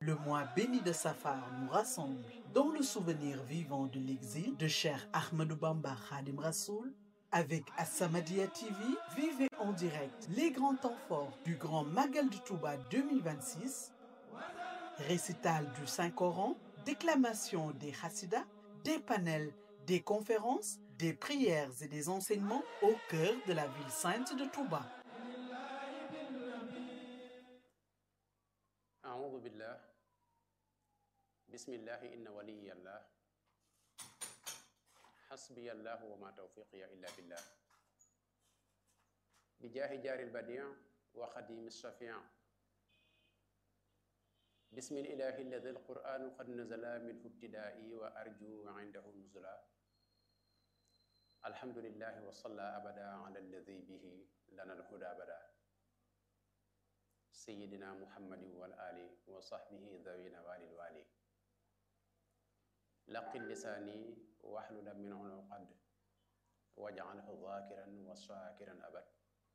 Le mois béni de Safar nous rassemble dans le souvenir vivant de l'exil de cher Ahmadou Bamba Khadim Rassoul. Avec As-Samadiyya TV, vivez en direct les grands temps forts du Grand Magal de Touba 2026, récital du Saint-Coran, déclamation des Hassidas, des panels, des conférences, des prières et des enseignements au cœur de la ville sainte de Touba. أعوذ بالله بسم الله إن ولي الله حسبي الله وما توفيقي إلا بالله بجاه جار البديع وخديم الشفيع بسم الإله الذي القرآن قد نزل منه ابتدائي وأرجو عنده نزلا الحمد لله وصلى أبدا على الذي به لنا الهدى بدا سيدنا محمد والآل وصحبه ذوي نوال الوالي لقن لساني واحلل من عنقد واجعله ذاكرا وشاكرا أبد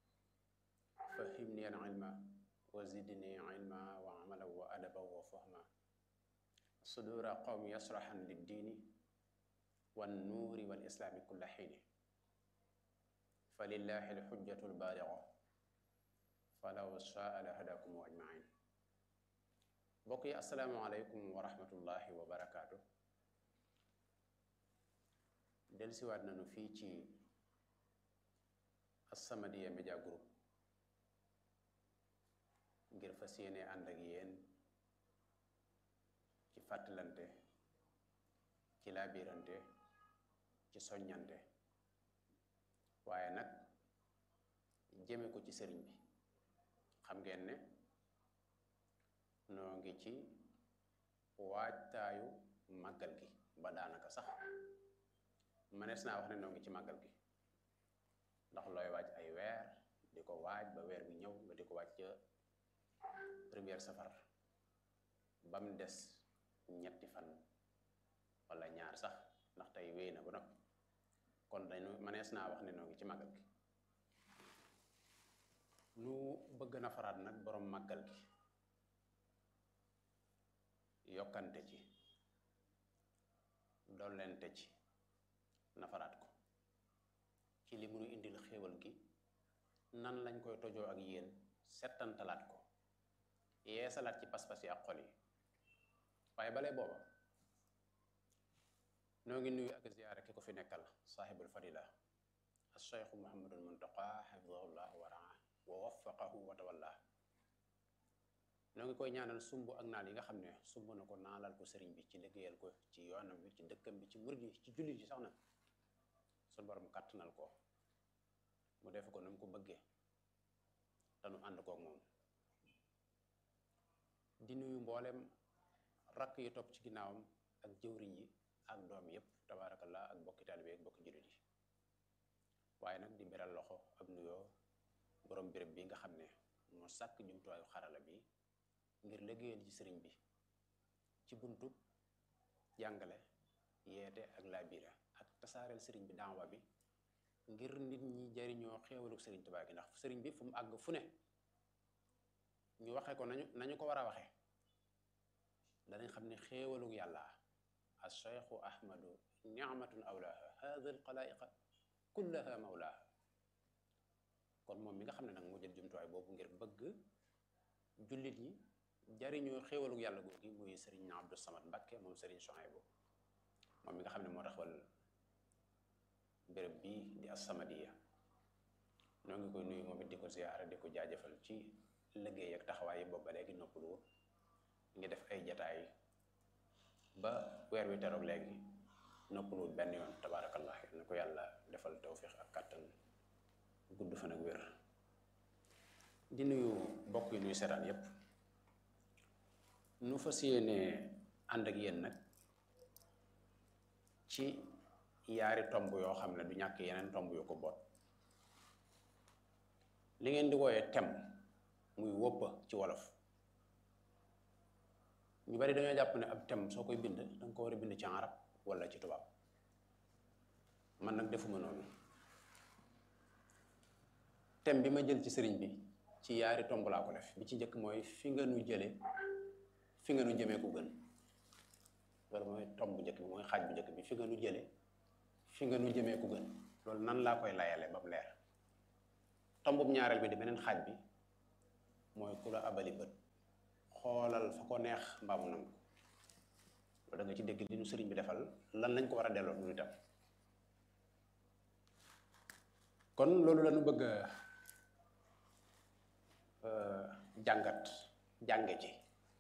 فهمني العلم وزدني علما وعملا وأدبا وفهما صدور قوم يشرحا للدين والنور والإسلام كل حين فلله الحجة البالغة falaw shaa la hadakum ajmain mbokk yi asalaamaaleykum wa rahmatullahi wa barakaatu delsiwaat nañu fii ci As-Samadiyya Media Group ngir fas yéene ànd ak yéen ci fàttalante ci laabirante ci soññante waaye nag jëme ko ci sëriñ bi xam ngeen ne noo ngi ci waajtaayu màggal gi ba daanaka sax mënees naa wax ne noo ngi ci màggal gi ndax looy waaj ay weer di ko waaj ba weer bi ñëw nga di ko waaj ca première safar ba mu des ñetti fan wala ñaar sax ndax tey wéy na ba noppi kon dañu mënees naa wax ne noo ngi ci màggal gi nu bëgg nafaraat nag boroom màggal gi yokkante ci dollente ci nafaraat ko ci li munu indil xéewal gi nan lañ koy tojoo ak yéen settantalaat ko yeesalaat ci pas-pas yi ak xol yi waaye balee booba noo ngi nuyu ak ziyaara ki ko fi nekkal saaxibul fadila al cheikhu muhammadul muntaqa xafidahullah wa raa wa waffaqahu wa tawalla noo ngi koy ñaanal sumb ak naal yi nga xam ne sumb na ko naalal ko sëriñ bi ci liggéeyal ko ci yoonam bi ci dëkkam bi ci murid yi ci jullit yi sax na suñu borom kàttanal ko mu def ko na mu ko bëggee te nu ànd kook moom di nuyu mboolem rakk yi topp ci ginnaawam ak jëwriñ yi ak doom yépp tabaarakallah ak bokki taalibe ak bokki jullit yi waaye nag di beral loxo ab nuyoo borom béréb bi nga xam ne moo sàkk jumtuwaayu xarala bi ngir liggéeyal ci sëriñ bi ci buntu jàngale yeete ak laabire ak tasaareel sëriñ bi daawa bi ngir nit ñi jariñoo xéewaluk sëriñ Tuubaa gi ndax sëriñ bi fu mu àgg fu ne ñu waxe ko nañu nañu ko war a waxe danañ xam ne xéewaluk yàlla as cheikhu ahmadu niamatun awlaaha hada al xalaayiqa kullaha mawlaaha kon moom mi nga xam ne nag moo jël jumtuwaay boobu ngir bëgg jullit ñi jariñoo xéewaluk yàlla googi muy sëriñ Abdou Samad Mbakke moom sëriñ Souhaïbou moom mi nga xam ne moo taxawal béréb bii di As-Samadiyya noo ngi koy nuyu moom it di ko ziyaara di ko jaajëfal ci liggéey ak taxawaay boobu ba léegi noppalu ngi def ay jataay ba weer wi teroog léegi noppaluwul benn yoon tabaarakallah na ko yàlla defal tawfiq ak kàttan gudd fan ak wér di nuyu mbokk yi nuy seetaan yépp nu fas yéene ànd ak yéen nag ci yaari tomb yoo xam ne du ñàkk yeneen tomb yu ko boot li ngeen di wooyee tem muy wóppa ci wolof ñu bari dañoo jàpp ne ab tem soo koy bind danga ko war a bind ci arab wala ci tubaab man nag defuma noonu thème bi ma jël ci sëriñ bi ci yaari tomb laa ko def bi ci njëkk mooy fi nga nu jële fi nga nu jëmee ku gën loolu mooy tomb bu njëkk bi mooy xaaj bu njëkk bi fi nga nu jële fi nga nu jëmee ku gën loolu nan laa koy layale ba mu leer tombub ñaareel bi di beneen xaaj bi mooy ku la abali bët xoolal fa ko neex mbaamu nangu loolu da nga ci dégg li nu sëriñ bi defal lan lañ ko war a delloo nu itam kon loolu la ñu bëgg a jàngat jànge ci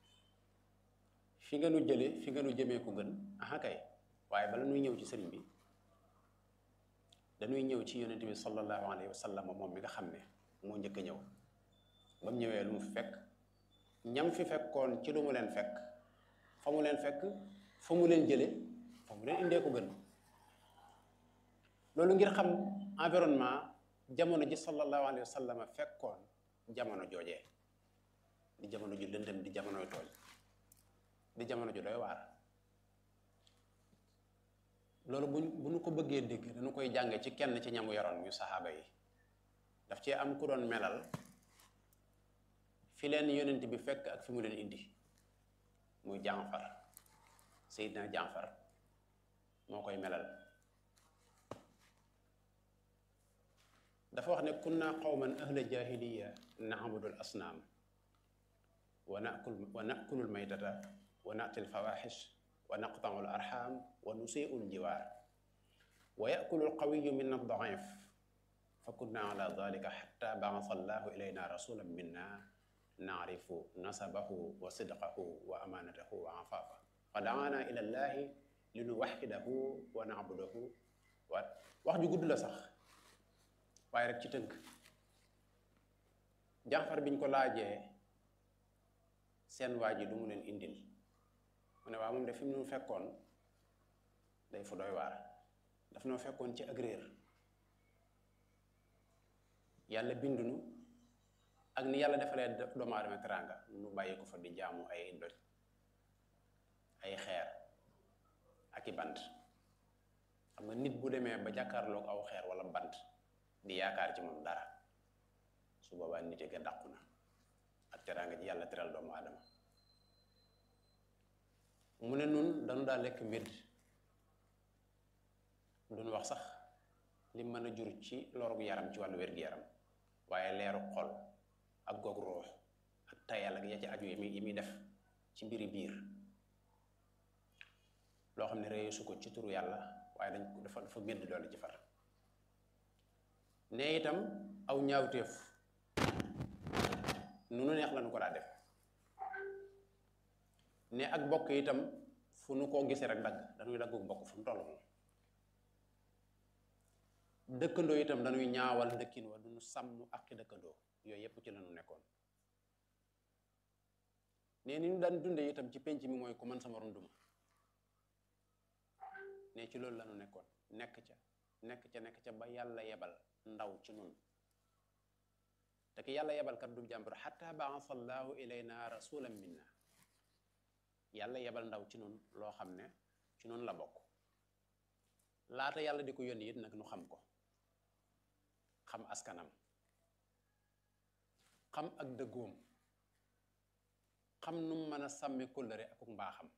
fi nga nu jële fi nga nu jëmee ku gën aha kay waaye bala nuy ñëw ci sëriñ bi dañuy ñëw ci yonent bi sallallahu alayhi wa sallam moom mi nga xam ne moo njëkk a ñëw ba mu ñëwee lu mu fi fekk ñam fi fekkoon ci lu mu leen fekk fa mu leen fekk fa mu leen jële fa mu leen indee ko gën loolu ngir xam environnement jamono ji sallallahu alayhi wa sallam fekkoon jamono joojee di jamono ju lëndëm di jamonoy tooñ di jamono ju doy waar loolu bu bu ñu ko bëggee dégg dañu koy jànge ci kenn ci ñamu yoroon muy saxaaba yi daf cee am ku doon melal fi leen yonent bi fekk ak fi mu leen indi muy Jaafar Seydina Jaafar moo koy melal dafa wax ne kunna qawman ahla jahiliya na'budu al asnaam wa nakul wa nakulu al maytata wa nati al fawaxish wa naqtau al arxam wa nusiu al jiwaar wa yakulu al qawiyu minna al daif fa kunna ala dalika xatta baasa allahu ilayna rasulan minna naarifu nasabahu wa sidqahu wa amaanatahu wa afaafa fa daana ila llahi li nu waxidahu wa naabudahu wa wax ju gudd la sax waaye rek ci tënk Jaafar biñ ko laajee seen waa ji lu mu leen indil mu ne waa moom de fi mu nu fekkoon day fu doy waar daf noo fekkoon ci ak réer yàlla bindunu ak ni yàlla defalee doomu aadama teraanga nu bàyyi ko fa di jaamu ay doj ay xeer ak i bant xam nga nit bu demee ba jàkkaarloog aw xeer wala bant di yaakaar ci moom dara su boobaa nit ga dàqu na ak teraanga ji yàlla teral doomu aadama mu ne nun dañu daa lekk mbir duñu wax sax li mën a jur ci loru yaram ci wàllu wér-gu-yaram waaye leeru xol ak goog ruux ak tayal ak ya ci aju yi muy yi muy def ci mbiri biir loo xam ne réyu su ko ci turu yàlla waaye dañ ko dafa dafa médd doole ci far ne itam aw ñaawteef nu nu neex la nu ko daa def ne ak bokk itam fu nu koo gisee rek dagg dañuy daggu bokk fu mu toll moom dëkkandoo itam dañuy ñaawal dëkkin wa duñu sàmm ak dëkkandoo yooyu yépp ci lañu nekkoon ne ni ñu daan dunde itam ci penc mi mooy ku man sama runduma ne ci loolu lañu nekkoon nekk ca nekk ca nekk ca ba yàlla yebal ndaw ci nun te ki yàlla yebal kat du jàmbur xatta baasa allahu ilayna rasulan minna yàlla yebal ndaw ci nun loo xam ne ci nun la bokk laata yàlla di ko yónni it nag nu xam ko xam askanam xam ak dëggoom xam nu mu mën a sàmme kóllëre ak mbaaxam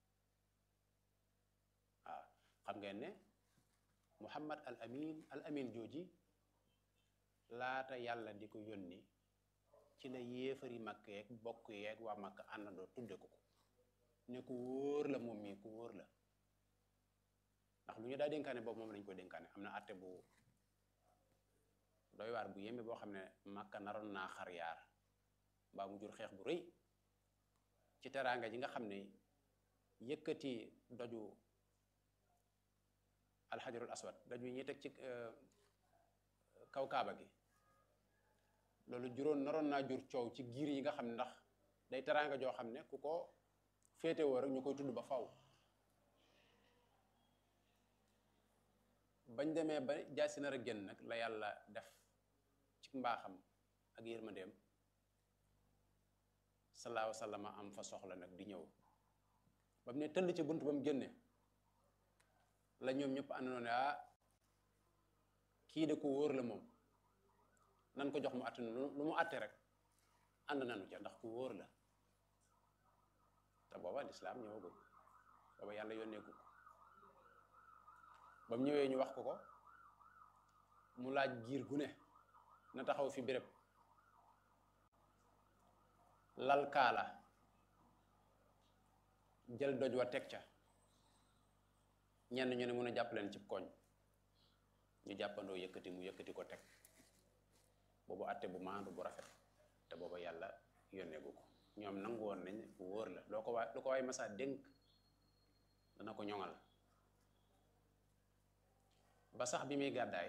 waaw xam ngeen ne muhammad al amin al amin jooji laata yàlla di ko yónni ci la yéefari makk yeeg bokk yeeg waa makk àndandoo tudde ko ko ne ku wóor la moom mii ku wóor la ndax lu ñu daa dénkaane boobu moom lañ koy dénkaane am na àtte bu doy waar bu yéeme boo xam ne makka naroon naa xar yaar mbaa mu jur xeex bu rëy ci teraanga ji nga xam ne yëkkati doju alxajarul aswad doj wi ñuy teg ci kaw kaaba gi loolu juróon naroon naa jur coow ci giir yi nga xam ne ndax day teraanga joo xam ne ku ko féetewoo rek ñu koy tudd ba faw bañ demee ba jaasi nar a génn nag la yàlla def ci mbaaxam ak yërmandeem salaahu sallama am fa soxla nag di ñëw ba mu ne tëll ci bunt ba mu génne la ñoom ñëpp àndoon ne ah kii de ko wóor la moom nan ko jox mu àtte lu mu àtte rek ànd nanu ca ndax ku wóor la booba lislaam ñëwagul booba yàlla yónneeku ko ba mu ñëwee ñu wax ko ko mu laaj giir gu ne na taxaw fi béréb lal kaala jël doj wa teg ca ñenn ñu ne mun a jàpp leen ci koñ ñu jàppandoo yëkkati mu yëkkati ko teg boobu àtte bu maandu bu rafet te booba yàlla yónneegu ko ñoom nangu woon nañ bu wóor la loo ko waay lu ko waay masa dénk dana ko ñoŋal ba sax bi muy gàddaay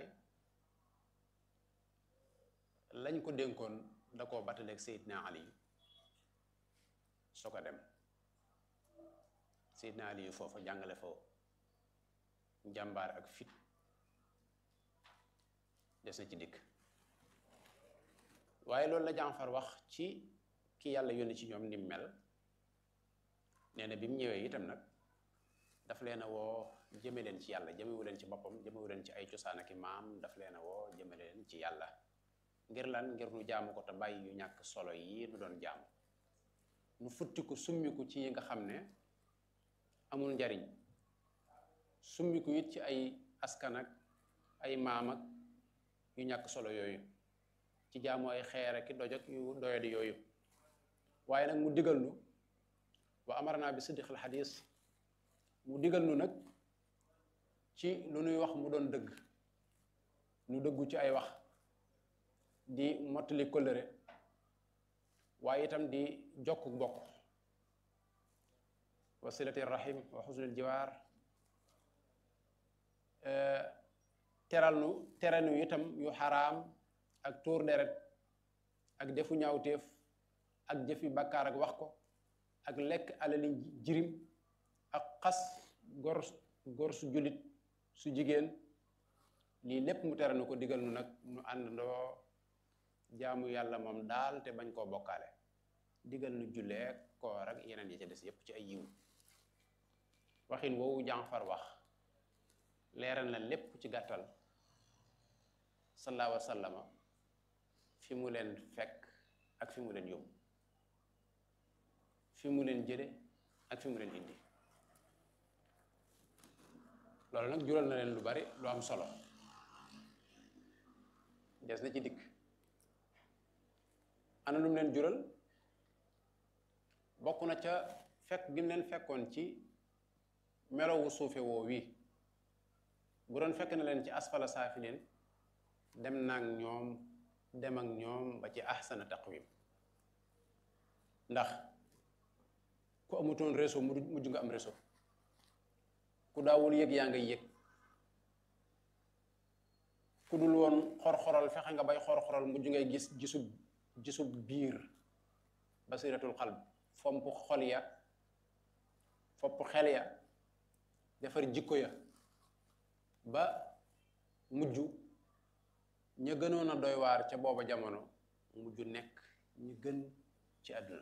lañ ko dénkoon da koo battaleeg Seydina Ali soo ko dem Seydina Ali yu foofa jàngale fa njàmbaar ak fit des na ci dikk waaye loolu la Jaafar wax ci ki yàlla yónni ci ñoom ni mel nee na bi mu ñëwee itam nag daf leen a woo jëme leen ci yàlla jëmewu leen ci boppam jëmewu leen ci ay cosaan ak i maam daf leen a woo jëme leen ci yàlla ngir lan ngir nu jaamu ko te bàyyi yu ñàkk solo yi nu doon jaamu nu futtiku summiku ci yi nga xam ne amul njariñ summiku it ci ay askan ak ay maam ak yu ñàkk solo yooyu ci jaamu ay xeer ak doj ak yu doyadi yooyu waaye nag mu digal nu wa amarna bi siddiqil xadis mu digal nu nag ci lu nuy wax mu doon dëgg nu dëggu ci ay wax di mottali kóllëre waaye itam di jokk bokk wa silati rahim wa xusnul jiwaar teral nu tere nu itam yu xaraam ak tuur deret ak defu ñaawteef ak jëfi bakkaar ak wax ko ak lekk alali jirim ak xas gor gor su jullit su jigéen lii lépp mu tere nu ko digal nu nag nu àndandoo jaamu yàlla moom daal te bañ koo bokkaale digal nu jullee koor ak yeneen yi ca des yépp ci ay yiw waxin woowu Jaafar wax leeral na lépp ci gàttal sallallahu alayhi wa sallama fi mu leen fekk ak fi mu leen yóbbu fi mu leen jële ak fi mu leen indi loolu nag jural na leen lu bari lu am solo des na ci dikk ana lu mu leen jural bokk na ca fekk gi mu leen fekkoon ci melowu suufe woo wii bu doon fekk na leen ci asfala saafilin dem naag ñoom dem ak ñoom ba ci ahsana taqwim ndax ku amutoon réseau mu mujj nga am réseau ku daawul yëg yaa ngay yëg ku dul woon xor-xoral fexe nga bay xor-xoral mujj ngay gis gisub gisub biir basiratul xalb fomp xol ya fopp xel ya defar jikko ya ba mujj ña gënoon a doy waar ca booba jamono mujj nekk ñu gën ci àdduna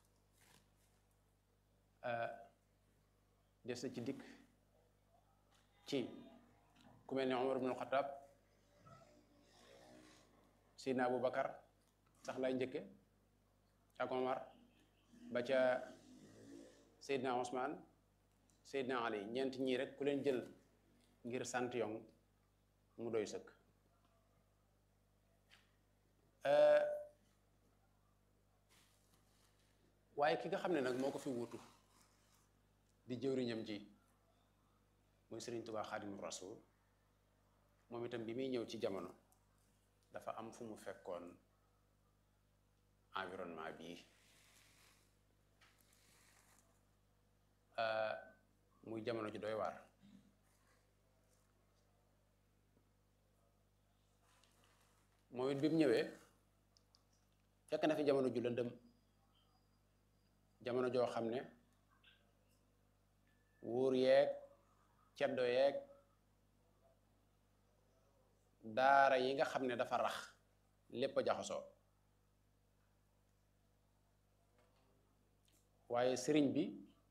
des na ci dikk ci ku mel ne Omar ibnul Xataab Seydina Abu Bakar sax lay njëkke ak Omar ba ca Seydina Ousmane Seydina Ali ñeent ñii rek ku leen jël ngir sant yong mu doy sëkk waaye ki nga xam ne nag moo ko fi wutu di jëwriñam ji muy Sëriñ Tuubaa Xaadimu Rasuul moom itam bi muy ñëw ci jamono dafa am fu mu fekkoon environnement bii muy jamono ji doy waar moom it bi mu ñëwee fekk na fi jamono ju lëndëm jamono joo xam ne wuur yeeg ceddo yeeg daara yi nga xam ne dafa rax lépp a jaxasoo waaye sëriñ bi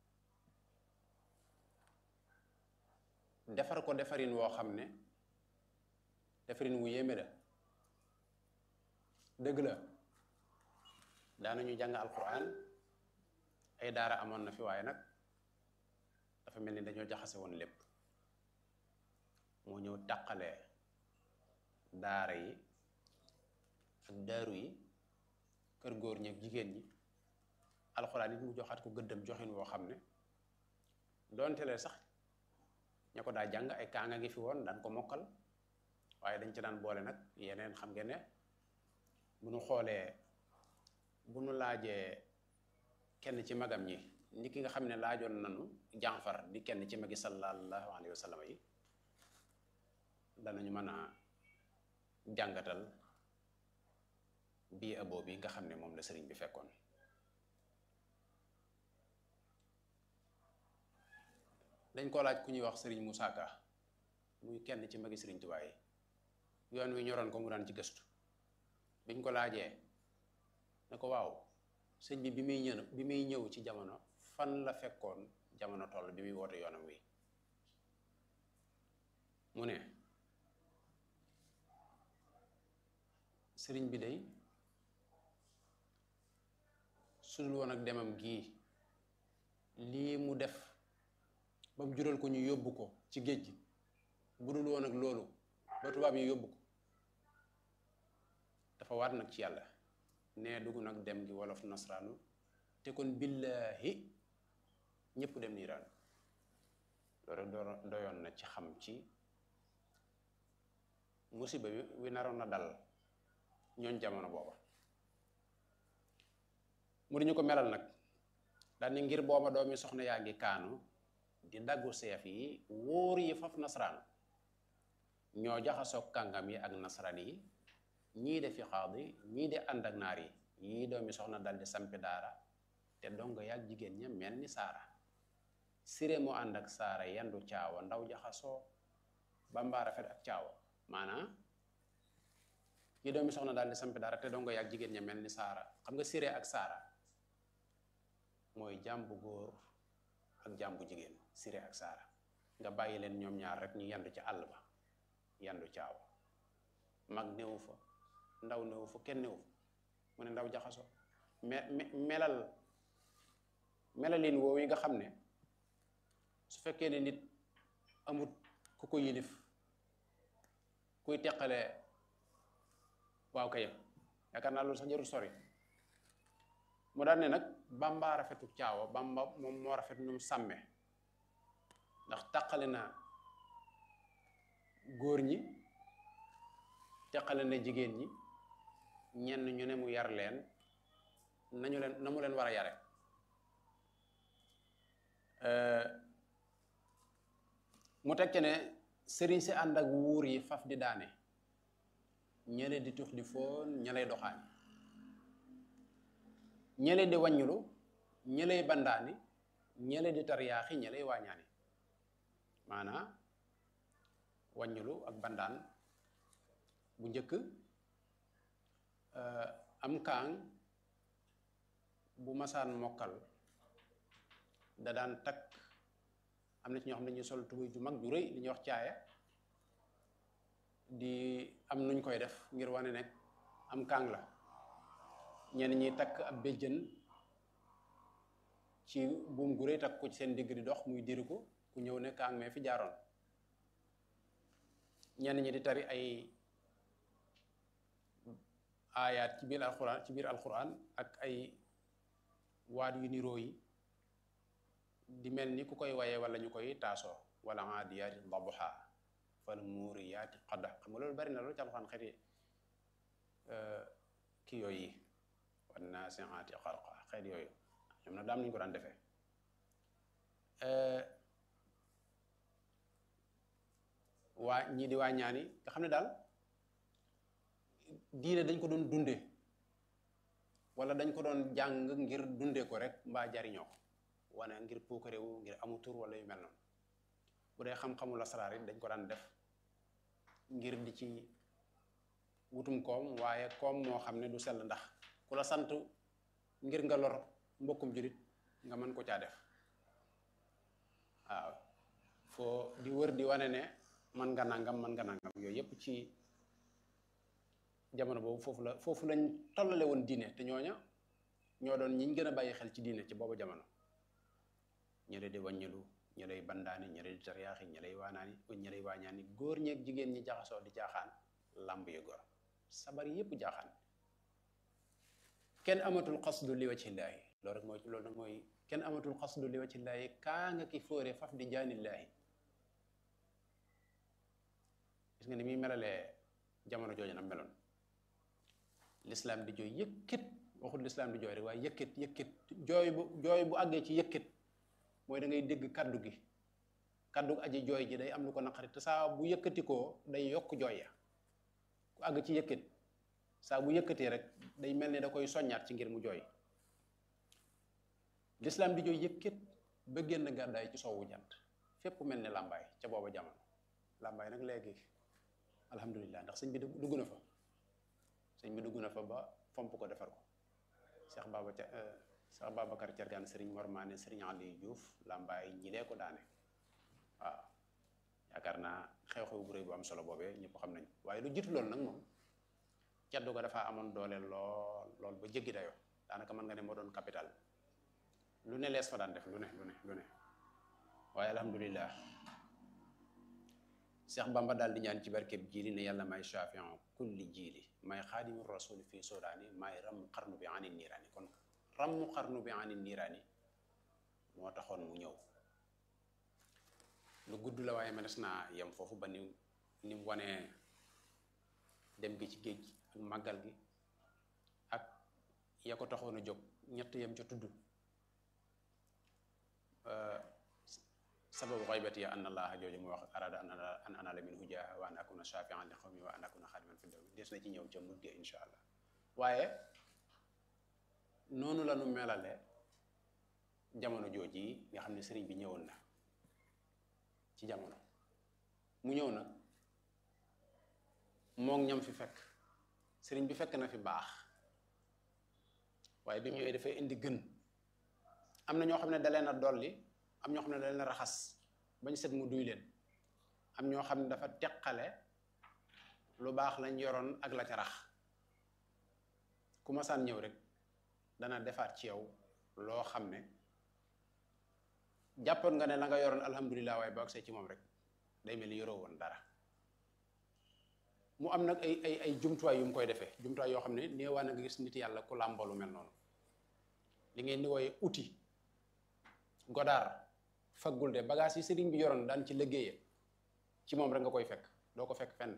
defar ko defarin woo xam ne defarin wu yéeme la dëgg la daanañu jàng alquran ay daara amoon na fi waaye nag dafa mel ni dañoo jaxase woon lépp moo ñëw tàqale daara yi ak daaru yi kër góor ñi ak jigéen ñi alxuraan it mu joxaat ko gëddam joxin woo xam ne doonte lee sax ña ko daa jàng ay kaanga ngi fi woon daan ko mokkal waaye dañ ci daan boole nag yeneen xam ngeen ne bu nu xoolee bu nu laajee kenn ci magam ñi ni ki nga xam ne laajoon nanu jànfar di kenn ci magi sallallahu alayhi wa sallam yi danañu mën a jàngatal bii aboo bi nga xam ne moom la sëriñ bi fekkoon dañ ko laaj ku ñuy wax sëriñ Moussa Ka muy kenn ci magi sëriñ Tuubaa yi yoon wi ñoroon ko mu daan ci gëstu biñ ko laajee ne ko waaw sëñ bi bi muy ñëw bi muy ñëw ci jamono fan la fekkoon jamono toll bi muy woote yoonam wi mu ne sëriñ bi day sudul woon ak demam gii lii mu def ba mu jural ko ñu yóbbu ko ci géej gi bu dul woon ak loolu ba tubaab yi yóbbu ko dafa waat nag ci yàlla nee dugg nag dem gi wolof nasraanu te kon billaahi ñépp dem niiraan loolu rek doyoon na ci xam ci musiba wi wi naroon na dal ñooñ jamono booba mu di ñu ko melal nag daal ni ngir booba doomi soxna yaa ngi kaanu di daggu seef yi wóor yi faf nasaraan ñoo jaxasoo kàngam yi ak nasaraan yi ñii de fi xaadi ñii de ànd ak naar yi yii doomi soxna dal di sampi daara te dongo yaag jigéen ña mel ni saara siré moo ànd ak saara yandu caawa ndaw jaxasoo bambaa rafet ak caawa maanaam yi doomi soxna daal di sampi daara te dongo yaag jigéen ña mel ni saara xam nga siré ak saara mooy jàmbu góor ak jàmbu jigéen siré ak saara nga bàyyi leen ñoom ñaar rek ñu yandu ci àll ba yandu caawa mag néewu fa ndaw néewu fa kenn néewu fa mu ne ndaw jaxaso me melal melalin woowu yi nga xam ne su fekkee ne nit amut ku ko yilif kuy teqale waaw kay yaakaar naa loolu sax jarul sori mu daan ne nag bamba rafetu caawa bamba moom moo rafet nu mu sàmme ndax taqale na góor ñi teqale na jigéen ñi ñenn ñu ne mu yar leen nañu leen na mu leen war a yare mu teg ne sëriñ si ànd ak wuur yi faf di daane ñële di tux di foon ñëlay doxaani ñële di wàññulu ñëlay bandaani ñële di tariyaaxi ñëlay waañaani maanaa wàññulu ak bandaan bu njëkk am kaang bu masaan mokkal da daan takk am na ci ñoo xam ne dañuy sol tubéy ju mag ju rëy li ñuy wax caaya di am nuñ koy def ngir wane nekk am kaang la ñenn ñi takk ab béjjën ci buum gu rëy takk ko ci seen digg di dox muy diri ko ku ñëw ne kaang mee fi jaaroon ñenn ñi di tari ay aayaat ci biir alxuraan ci biir alxuraan ak ay waat yu niroo yi di mel ni ku koy waye wala ñu koy taasoo wala aadiyaati dabuha fal muuriyaati qadha xam nga loolu bari na loolu ci alxuraan xeeti kii yooyu yi wan naasiaati xarqa xeet yooyu ñoom nag daam nañu ko daan defee waa ñii di waa ñaani nga xam ne daal diine dañ ko doon dunde wala dañ ko doon jàng ngir dunde ko rek mbaa jariñoo ko wane ngir puukarewu ngir amu tur wala yu mel noonu bu dee xam-xamu lasaraar it dañ ko daan def ngir di ci wutum koom waaye koom moo xam ne du sell ndax ku la sant ngir nga lor mbokkum julit nga mën ko caa def waaw foo di wër di wane ne man nga nangam man nga nangam yooyu yépp ci jamono boobu foofu la foofu lañ tollale woon diine te ñooña ñoo doon ñiñ gën a bàyyi xel ci diine ci boobu jamono ñële di wàññilu ñëlay bandaani ñële di tariyaaxi ñëlay waanaani ñëlay waañaani góor ñeeg jigéen ñi jaxasoo di jaaxaan làmb yu gor sabar yépp jaaxaan kenn amatul xasdu li wajhillaahi loolu rek mooy loolu nag mooy kenn amatul xasdu li wajhillaahi kaa nga ki fóore faf di jaanillaahi gis nga ni muy melalee jamono jooju nag meloon lislaam di jooy yëkkit waxul lislaam di jooy rek waaye yëkkit yëkkit jooy bu jooy bu àggee ci yëkkit mooy da ngay dégg kaddu gi kaddu aji jooy ji day am lu ko naqari te saa bu yëkkatikoo day yokk jooy ya ku àgg ci yëkkit saa bu yëkkatee rek day mel ni da koy soññaat ci ngir mu jooy lislaam di jooy yëkkit ba génn gàddaay ci soowu jant fépp mel ni làmbaay ca booba jamono làmbaay nag léegi alhamdulilah ndax sëñ bi dugg na fa sëñ bi dugg na fa ba fomp ko defar ko Cheikh Baba ca Cheikh Babacar Thiergane Serigne Mor Mané Serigne Aliou Diouf làmbaay ñi lee ko daane waaw yaakaar naa xew-xew bu rëy bu am solo boobee ñëpp xam nañ waaye lu jiitu loolu nag moom caddu ko dafa amoon doole lool lool ba jéggi dayoo daanaka mën nga ne moo doon capital lu ne lees fa daan def lu ne lu ne lu ne waaye alhamdulilah Cheikh Bamba daal di ñaan ci barkeb jiili ne yàlla may shafian kulli jiili may xaadimu rasul fii sodaani may ram xarnu bi ani niiraani kon rammu xarnu bi ani niiraani moo taxoon mu ñëw lu gudd la waaye mënees naa yem foofu ba ni ni mu wanee dem gi ci géej gi ak màggal gi ak ya ko taxoon a jóg ñett yem ca tudd sababu xaybati ya an allaha jooju mu wax arada an anala min hujaa wa an akuna shafian li xawmi wa an akuna xaadiman fi dawmi des na ci ñëw ca mujj insha allah waaye noonu la nu melale jamono jooji yi nga xam ne sëriñ bi ñëwoon na ci jamono mu ñëw nag moog ñam fi fekk sëriñ bi fekk na fi baax waaye bi mu ñëwee dafay indi gën am na ñoo xam ne da leen a dolli am ñoo xam ne da leen a raxas bañ set mu duy leen am ñoo xam ne dafa teqale lu baax lañ yoroon ak la ca rax ku masaan ñëw rek dana defaat ci yow loo xam ne jàppoon nga ne la nga yoroon alhamdulilah waaye boo agsee ci moom rek day mel ni yoroo woon dara mu am nag ay ay ay jumtuwaay yu mu koy defee jumtuwaay yoo xam ne néewaa na nga gis nit yàlla ku làmboolu mel noonu li ngeen di wooye outil godaar faggul de bagage yi sëriñ bi yoroon daan ci liggéeye ci moom rek nga koy fekk doo ko fekk fenn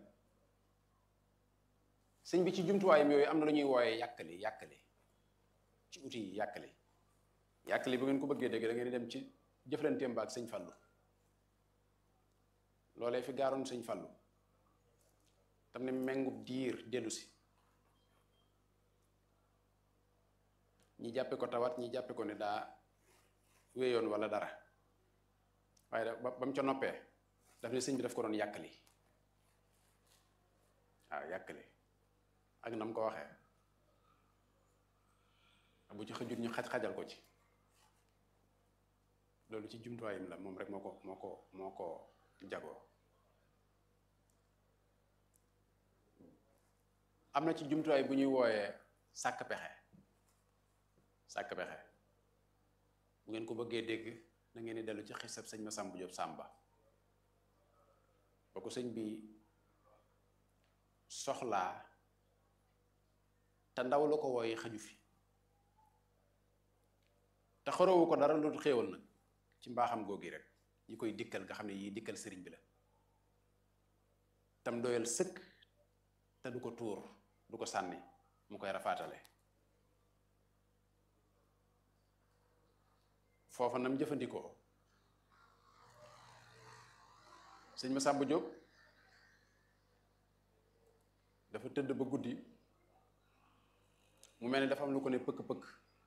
sëñ bi ci jumtuwaayam yooyu am na lu ñuy wooye yàkkali yàkkali ci outil yi yàkkali yàkkali bu ngeen ko bëggee dégg da ngeen di dem ci jëflanteem ba ak sëñ Fallu loolee fi gaaroon sëñ Fallu tam ne mengub diir dellu si ñi jàppe ko tawat ñi jàppe ko ne daa wéyoon wala dara waaye da ba mu ca noppee daf ne sëñ bi daf ko doon yàkkali waaw yàkkali ak nam ko waxee bu ci xëjut ñu xaj-xajal ko ci loolu ci jumtuwaayam la moom rek moo ko moo ko moo ko jagoo am na ci jumtuwaay bu ñuy wooyee sàkk pexe sàkk pexe bu ngeen ko bëggee dégg da ngeen di dellu ci xisab sëñ Masamba Jóob Sàmba ba ko sëñ bi soxlaa te ndaw la ko wooyi xaju fi te xorowu ko dara lu xéewal nag ci mbaaxam googi rek yi koy dikkal nga xam ne yii dikkal sëriñ bi la tam doyal sëkk te du ko tuur du ko sànni mu koy rafaatale foofa nam jëfandikoo sëñ Masamba Jóob dafa tëdd ba guddi mu mel ni dafa am lu ko ne pëkk-pëkk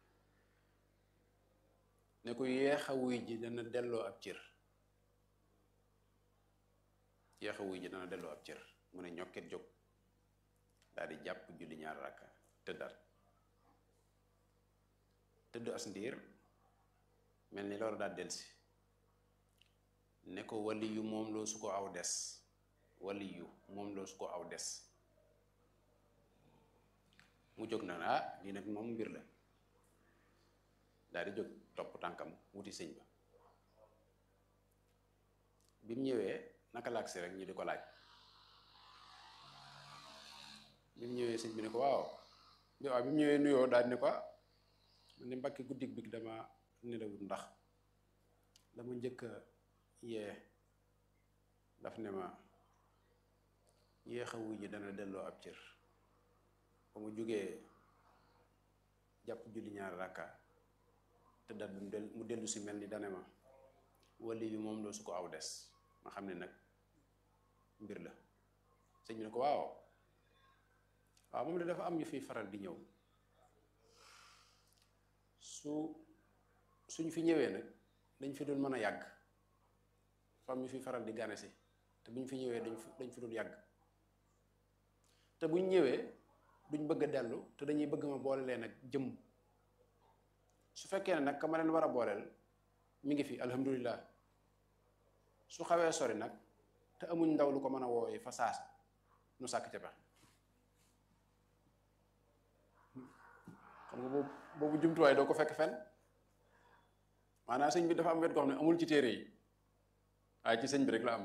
ne ko yeexa wuy ji dana delloo ab cër yeexa wuy ji dana delloo ab cër mu ne ñokket jóg daal di jàpp julli ñaar rakka tëddaat tëdd as ndiir mel ni loolu daal delsi ne ko wali yu moom loo su ko aw des wali yu moom loo su ko aw des mu jóg na ah lii nag moom mbir la daal di jóg topp tànkam wuti sëñ ba bi mu ñëwee naka la agsi rek ñu di ko laaj bi mu ñëwee sëñ bi ne ko waaw bi waaw bi mu ñëwee nuyoo daal ne ko man ni mbakki guddig bi dama nelawut ndax dama njëkk a yee daf ne ma yéex a wuy ji dana delloo ab cër ba mu jógee jàpp julli ñaar rakka te dat bi mu dellu si mel ni dane ma wali bi moom loo su ko aw des ma xam ne nag mbir la sëñ bi ne ko waaw waaw moom de dafa am ñu fiy faral di ñëw su suñ fi ñëwee nag dañ fi doon mën a yàgg dafa am ñu fiy faral di gane si te buñ fi ñëwee dañ fi dañ fi doon yàgg te buñ ñëwee duñ bëgg a dellu te dañuy bëgg ma boole leen ak jëm su fekkee ne nag ka ma leen war a booleel mi ngi fi alhamdulilah su xawee sori nag te amuñ ndaw lu ko mën a wooyee fa saasa nu sàkk ca pexe xam nga boobu boobu jumtuwaay doo ko fekk fenn maanaam sëñ bi dafa am wet goo xam ne amul ci téere yi waaye ci sëñ bi rek la am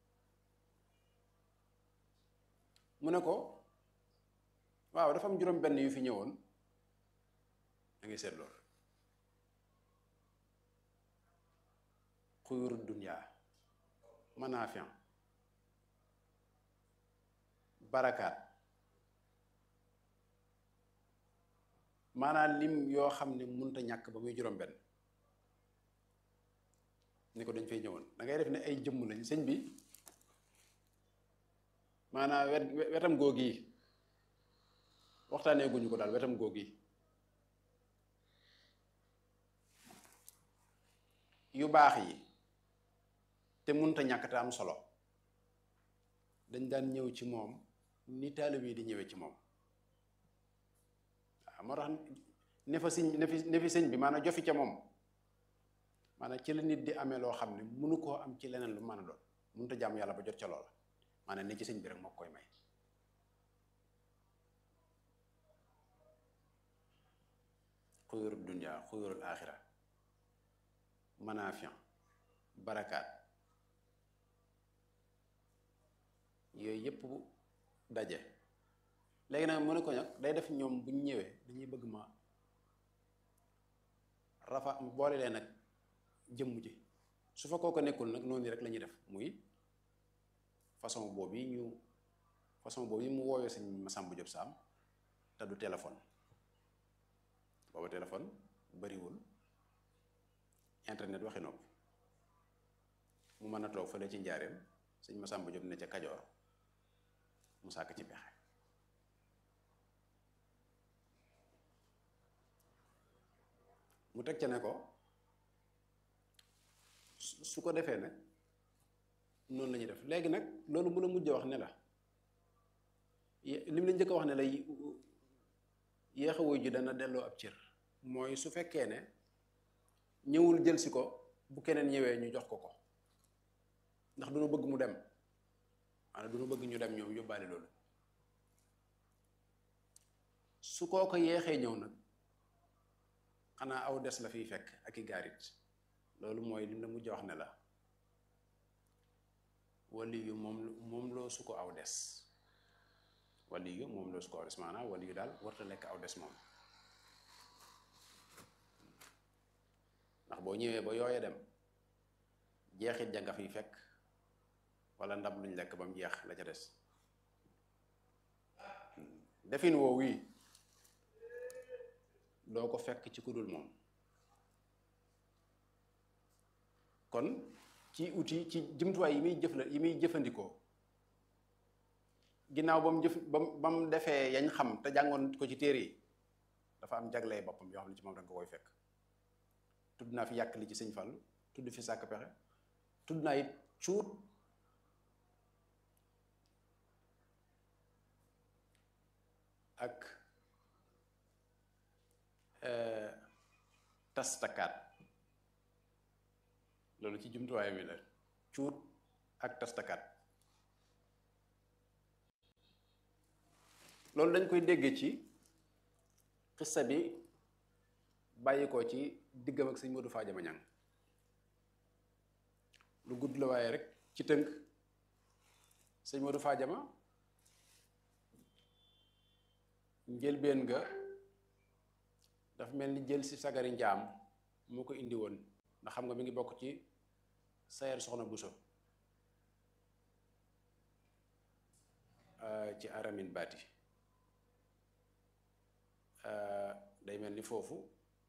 mu ne ko waaw dafa am juróom benn yu fi ñëwoon da ngay seet loolu xuyuru dunya manaafian barakaat maanaam lim yoo xam ne munta ñàkk ba muy juróom benn ni ko dañ fay ñëwoon da ngay def ne ay jëmm lañ sëñ bi maanaam wet wetam googi waxtaanee guñu ko daal wetam googi yu baax yi te munta ñàkk te am solo dañ daan ñëw ci moom ni taalibe yi di ñëwee ci moom waaw moo tax ne fa sëñ ne fi ne fi sëñ bi maanaam jofi ca moom maanaam ci la nit di amee loo xam ne munu koo am ci leneen lu mën a doon munta jàmm yàlla ba jot ca loola maanaam ne ci sëñ bi rek moo koy may xuyurul dunya xuyurul axira manaafian barakaat yooyu yëpp daje léegi nag mu ne ko nag day def ñoom bu ñu ñëwee dañuy bëgg ma rafa boole leen nag jëmm ji su fa kooku nekkul nag noonu rek la ñuy def muy façon boobu yi ñu façon boobu yi mu woowee sëñ Masamba Diop Sam te du téléphone booba téléphone bariwul internet waxi nopp mu mën a toog fële ci njaareem sëñ Masamba Diop ne ca Kajoor mu sàkk ci pexe mu teg ca ne ko su ko defee nag noonu la ñuy def léegi nag loolu mu la mujj wax ne la li mu la njëkk a wax ne la yéex a wuy ji dana delloo ab cër mooy su fekkee ne ñëwul jël si ko bu keneen ñëwee ñu jox ko ko ndax du nu bëgg mu dem maanaam du nu bëgg ñu dem ñoom yóbbaale loolu su koo ko yeexee ñëw nag xanaa aw des la fiy fekk ak i gaarit loolu mooy lim la mujj wax ne la wali yu moom moom loo su ko aw des wali yu moom loo su ko aw des maanaam wali yu daal warta lekk aw des moom ndax boo ñëwee ba yooya dem jeexit ja nga fiy fekk wala ndab luñ lekk ba mu jeex la ca des defin woowu yi doo ko fekk ci ku dul moom kon ci outil ci jumtuwaay yi muy jëf la yi muy jëfandikoo ginnaaw ba mu jëf ba mu ba mu defee yañ xam te jàngoon ko ci téere yi dafa am jaglee boppam yoo xam ne ci moom da nga koy fekk tudd naa fi yàq li ci sëñ Fallu tudd fi sàkk pexe tudd naa it cuut ak tastakaat loolu ci jumtuwaay mi la cuut ak tastakaat loolu dañ koy dégg ci xissa bi bàyyi ko ci diggam ak sëñ Modou Fadiama Ñang lu gudd la waaye rek ci tënk sëñ Modou Fadiama njëlbeen nga dafa mel ni jël si sagari njaam moo ko indi woon ndax xam nga mi ngi bokk ci sayer soxna Buso ci aramin baati day mel ni foofu